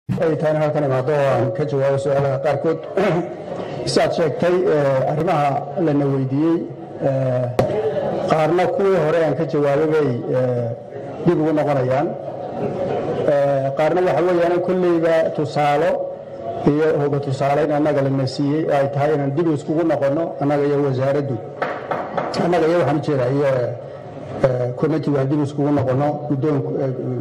ay tahay in halkan imaado oo aan ka jawaabo su-aalaha qaarkood siaad sheegtay arrimaha lana weydiiyey qaarna kuwii hore aan ka jawaabay bay dib ugu noqonayaan qaarna waxa weeyaan kolleyba tusaalo iyo hoga tusaaleyn annaga lana siiyey oo ay tahay inaan dib iskugu noqonno annaga iyo wasaaraddu annaga iyo waxaan ujeeda iyo committee waan dib iskugu noqonno guddoonku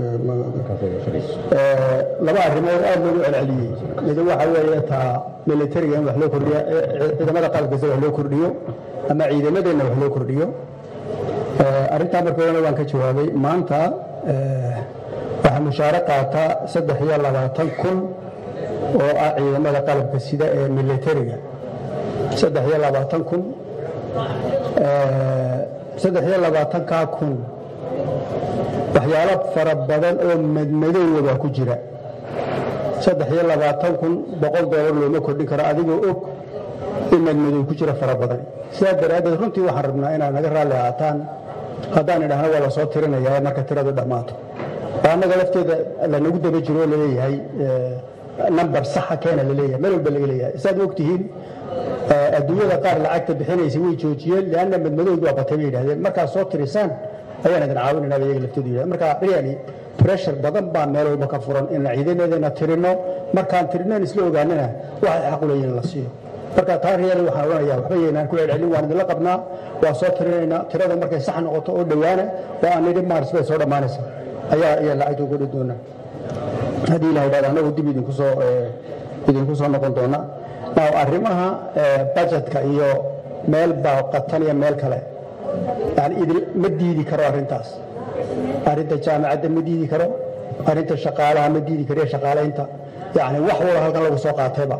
laba arrimood aad loogu celceliyey mid waxa weeye taa militariga in wax loo kordhiyo ciidamada qalabkiisa wax loo kordhiyo ama ciidamadeenna wax loo kordhiyo arrintaa marka horena waan ka jawaabay maanta waxaa mushaare qaata saddex iyo labaatan kun oo ah ciidamada qalabka sida ee militariga saddex iyo labaatan kun saddex iyo labaatankaa kun waxyaalo fara badan oo madmadowga baa ku jira saddex iyo labaatan kun boqol doolar looma kordhin karo adigoo og in madmadow ku jira fara badan sidaa daraaddeed runtii waxaan rabnaa inaad naga raalli ahaataan haddaan idhaahno waa la soo tirinaya marka tiradu dhammaato oo annaga lafteeda lanagu daba jiro oo laleeyahay nambar saxa keena laleeyahay meel walba laga leeyahay saad ogtihiin adduunyada qaar lacagta bixinaysa way joojiyeen lianna madmadowgi waa batay bay yidhahdeen markaad soo tirisaan ayaan idin caawinayna ba iyaga laftoodu yidhahdeen marka really pressure badan baa meel walba ka furan in ciidamadeena tirino markaan tirinoon isla ogaanana waxay xaq u leeyihin la siiyo marka taa reali waxaan odhanayaa waxba yeynaan ku celcelin waan idinla qabnaa waa soo tirinaynaa tirada markay sax noqoto oo dhowaana oo aan nidhi maaris bay soo dhammaanaysa ayaa ayaa lacagta uga dhi doonaa haddii ilaha idhahda annagu dib idinku soo idinku soo noqon doona now arrimaha budgetka iyo meel baa qatan iyo meel kale yani idin ma diidi karo arrintaas arrinta jaamacadda ma diidi karo arrinta shaqaalaha ma diidi karo iyo shaqaalaynta yani wax walba halkan lagu soo qaatayba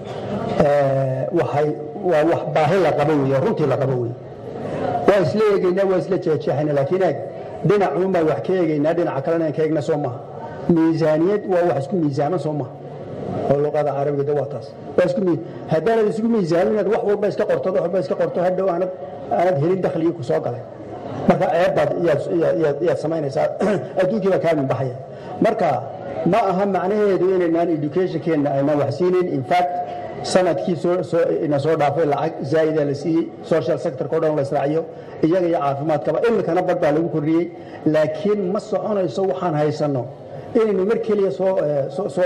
waxay waa wax baahi la qabo weeye runtii la qabo weeye waa isla eegaynaa waa isla jeexjeexayna laakiin eeg dhinacuun baan wax ka eegaynaa dhinaca kalena aan ka eegna soo maha miisaaniyad waa wax isku miisaaman soo maha oo luqada carabiga de waa taas waa isku haddaanad isku miisaamin inaad wax walba iska qorto wax walba iska qorto hadhow aanad aanad helin dakhligii ku soo galay marka ceebbaad iyaad samaynaysaa adduunkii baa kaa minbaxaya marka ma aha macnaheedu inaynaan educationkeenna aynaan wax siinin in fact sanadkii ina soo dhaafay lacag zaa'ida la siiyey social sectorka o dhan la israaciyo iyaga iyo caafimaadkaba imikana badh baa lagu kordhiyey laakiin ma soconayso waxaan haysanno inaynu mar keliya soo soo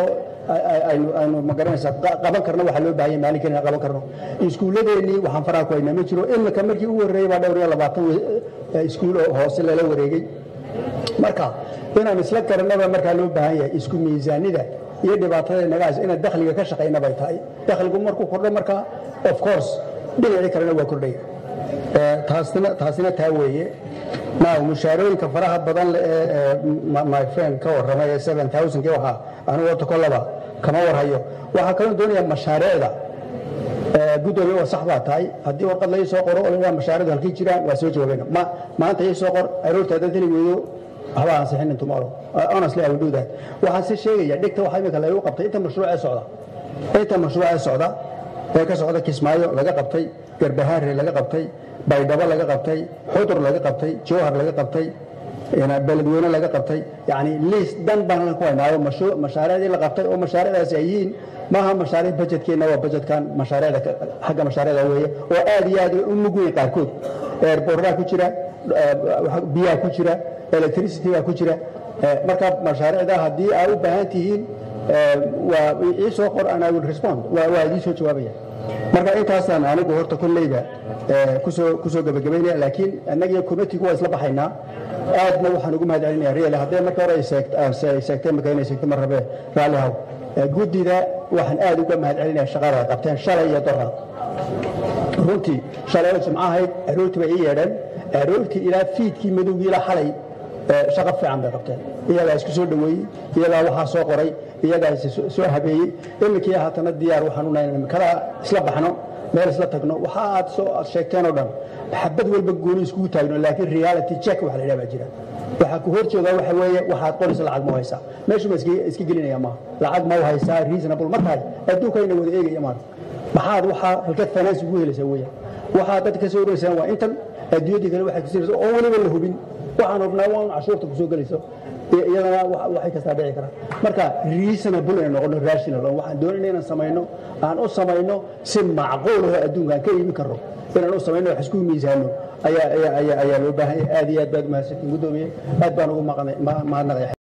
aynu magaranaysaa qaban karno waxaa loo baahanya maalin keliya qaban karno iskuulladeennii waxaan faraha ku haynaa ma jiro imika markii ugu horreeyey baa dhowr iyo labaatan iskuul oo hoose lala wareegay marka inaan isla garanaba markaa loo baahan yahay isku miisaanida iyo dhibaatada nagaas inaan dakhliga ka shaqayna bay tahay dakhligu markuu kordho markaa of course dhinacii kalena waa kordhaya taasina taasina taa weeye now mushaarooyinka faraha badan ee my friend ka warramay ee seven thousandkii waxaa anigu horta kollaba kama warhayo waxaa kaloo doonaya mashaariicda gudoomiye waa sax baa tahay haddii warqad lai soo qoro oo la mashaariicdu halkii jiraan waa soo jawaabayna ma maanta ii soo qor aroorta haddaad heli weydo waxba aan sixinin tomorrow honestly I will do that waxaan si sheegaya dhigta waxa imika lagu qabtay inta mashruuc ee socda inta mashruuc ee socda ee ka socda kismaayo laga qabtay garbahaare laga qabtay baydhabo laga qabtay xudur laga qabtay jowhar laga qabtay beledweyne laga qabtay yani liis dan baan ku haynaayo mashaariicdii la qabtay oo mashaariicdaasi ay yihiin maaha mashaariic bajetkeenna waa bajetkan mashaariicda xagga mashaariicda weeye oo aad iyo aad u mug weyn qaarkood eerboordaa ku jira biyaa ku jira electricity baa ku jira marka mashaariicda haddii aa u baahan tihiin waa ii soo qor and I will respond waa idii soo jawaabaya marka intaasaan anigu horta kolleyda kusoo kusoo gabagabaynaya laakiin annagiyo committeegu waa isla baxaynaa aadna waxaan ugu mahad celinaya real haddee marka hore ay seegteen marka inay seegto mar rabe raalli haw guddida waxaan aad uga mahad celinaya shaqada ay qabteen shalay iyo doraad runtii shalay oo jimco ahayd aroortii bay ii yeedheen aroortii ilaa fiidkii madowgii ilaa xalay shaqo fiican bay qabteen iyagaa isku soo dhoweeyey iyagaa waxaa soo qoray iyagaa soo habeeyey iminkii haatana diyaar waxaan unahay kala isla baxno meel isla tagno waxa aad soo aad sheegteen oo dhan xabad walba gooni iskugu taagno laakiin reality check waxa la yidhaha baa jira waxaa ku hor joogaa waxa weeye waxaad qoraysa lacag ma haysaa meeshu ma iska gelinaya maaha lacag ma haysaa reasonable ma tahay adduunkayna wada eegaya maanta maxaad waxaa halkeed finance ugu helaysaa weeyaan waxaad dadka ka soo oraysaan waa intan adduunyadii kale waxay kusiinaysa oo weliba la hubin waxaan hubnaa waa un cashuurta kusoo gelayso iyadana waxay kastaa dhici karaan marka reasonable inay noqono rational oo waxaan doonayna inaan samayno aan u samayno si macquul oo adduunka aan ka iibin karno inaan u samayno wax isku miisaano ayaa ayaa ayaa loo baahan yahay aad iyo aad baad umahadsantiin guddoomiye aad baan ugu mahadnaqaya